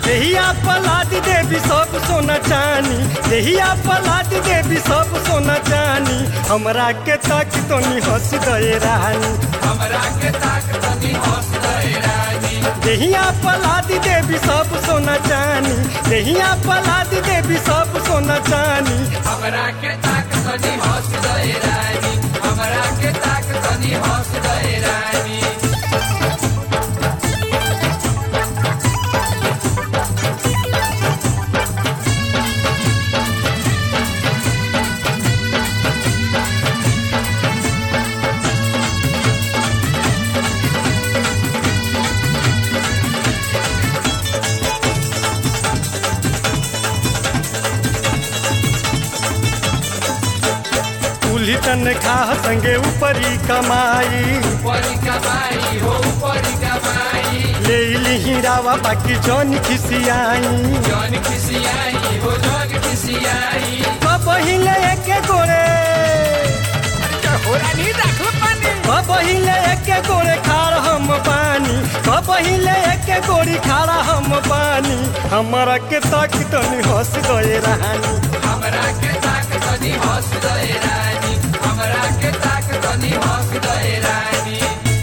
देहिया पलादी देवी सब सोना चानी देहिया पलादी देवी सब सोना चानी हमरा के ताक तनी हंस दे रानी हमरा के ताक तनी हंस दे रानी देहिया पलादी देवी सब सोना चानी देहिया पलादी देवी सब सोना चानी हमरा के ताक तनी हंस दे रानी हमरा के ताक तनी हंस दे रानी कुली तन खा संगे ऊपरी कमाई ऊपरी कमाई हो ऊपरी कमाई ले ली रावा बाकी जौन खिसियाई जौन खिसियाई हो जौन खिसियाई पहिले एके गोरे होरानी राखो पानी पहिले एके गोरे खार हम पानी पहिले एके गोरी खारा हम पानी हमरा के ताक तनी हंस गए रानी हमरा के ताक तनी हंस दे रानी हमरा के ताक तनी हंस दे रानी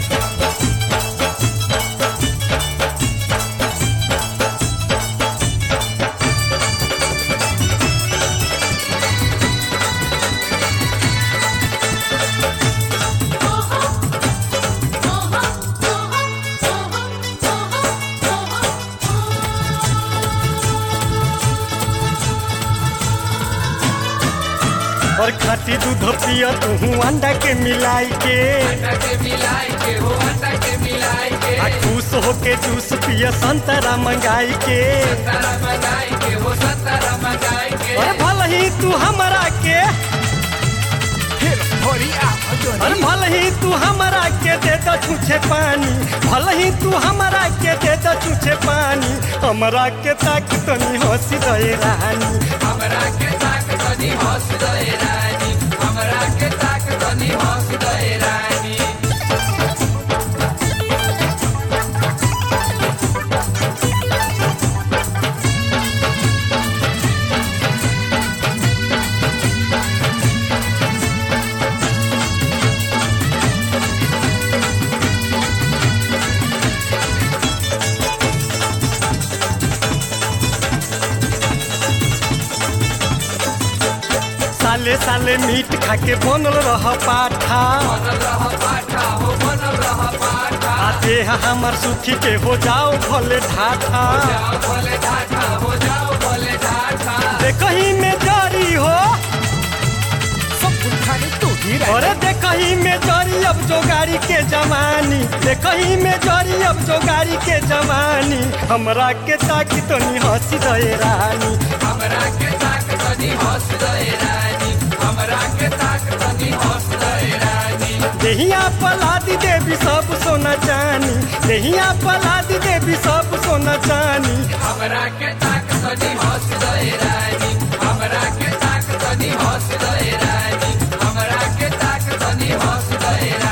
और खाटी दूध पिया तू अंडा के मिलाई के अंडा के मिलाई के हो अंडा के मिलाई के आ खुश होके जूस पिया संतरा मंगाई के संतरा मंगाई के हो संतरा मंगाई के और भल ही तू हमरा के और भल ही तू हमरा के दे दो छूछे पानी भल ही तू हमरा के दे दो छूछे पानी हमरा के ताक तनी हंसी दे रानी हमरा के ताक तनी हंस दे रानी हमरा के ताक तनी हंस दे रानी साले साले मीट खा के बनल रह पाठा बनल रह पाठा हो बनल रह पाठा आ देह हमर सुखी के हो जाओ भले ढाठा जाओ भले ढाठा हो जाओ भले ढाठा देखही में जारी हो अरे देखही में जारी अब जो गाड़ी के जवानी देखही में जारी अब जो गाड़ी के जवानी हमरा के ताकि तनी हंसी दे रानी हमरा के ताक तनी हंस दे रानी हमरा के ताक तनी हंस दे रानी देहिया पलादी देवी सब सोना चानी देहिया पलादी देवी सब सोना चानी हमरा के ताक तनी हंस दे रानी हमरा के ताक तनी हंस दे रानी हमरा के ताक तनी हंस दे